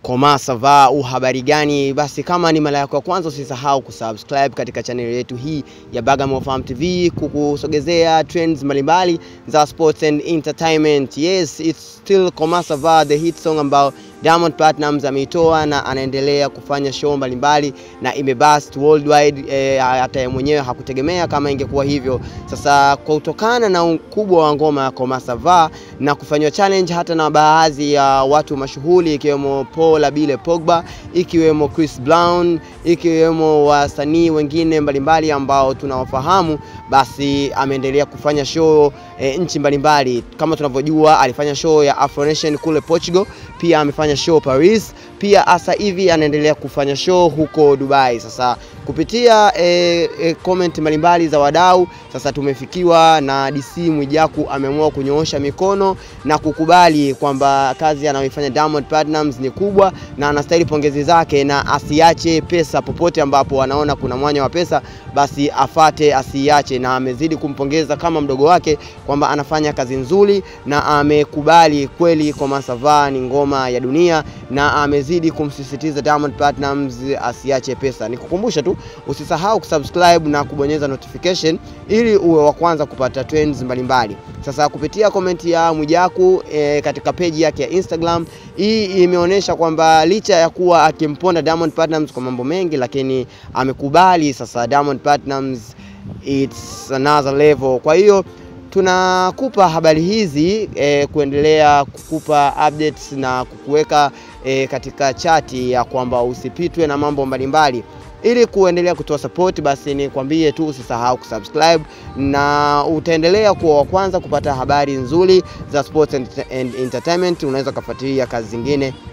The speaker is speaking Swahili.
Koma sava, uhabari gani? Basi kama ni mara yako ya kwanza, usisahau kusubscribe katika channel yetu hii ya Bagamoyo Farm TV kukusogezea trends mbalimbali za sports and entertainment. Yes, it's still Koma sava, the hit song ambao Diamond Platnumz ameitoa na anaendelea kufanya show mbalimbali na imebust worldwide. E, hata yeye mwenyewe hakutegemea kama ingekuwa hivyo. Sasa kwa kutokana na ukubwa wa ngoma ya Koma sava na kufanywa challenge hata na baadhi ya watu mashuhuri ikiwemo Paul Abile Pogba, ikiwemo Chris Brown, ikiwemo wasanii wengine mbalimbali ambao tunawafahamu, basi ameendelea kufanya show e, nchi mbalimbali. Kama tunavyojua alifanya show ya Afro Nation kule Portugal, pia amefanya show Paris, pia sasa hivi anaendelea kufanya show huko Dubai. Sasa kupitia e, e, comment mbalimbali za wadau, sasa tumefikiwa na DC Mwijaku ameamua kunyoosha mikono na kukubali kwamba kazi anayoifanya Diamond Platnumz ni kubwa na anastahili pongezi zake, na asiache pesa popote ambapo anaona kuna mwanya wa pesa, basi afate, asiache. Na amezidi kumpongeza kama mdogo wake kwamba anafanya kazi nzuri, na amekubali kweli Koma sava ni ngoma ya dunia, na amezidi kumsisitiza Diamond Platnumz asiache pesa. Nikukumbusha tu usisahau kusubscribe na kubonyeza notification ili uwe wa kwanza kupata trends mbalimbali. Sasa kupitia komenti ya Mwijaku e, katika peji yake ya Instagram, hii imeonyesha kwamba licha ya kuwa akimponda Diamond Platnumz kwa mambo mengi, lakini amekubali sasa Diamond Platnumz it's another level. Kwa hiyo tunakupa habari hizi e, kuendelea kukupa updates na kukuweka e, katika chati ya kwamba usipitwe na mambo mbalimbali ili kuendelea kutoa support, basi nikwambie tu usisahau kusubscribe na utaendelea kuwa wa kwanza kupata habari nzuri za sports and entertainment. Unaweza ukafuatilia kazi zingine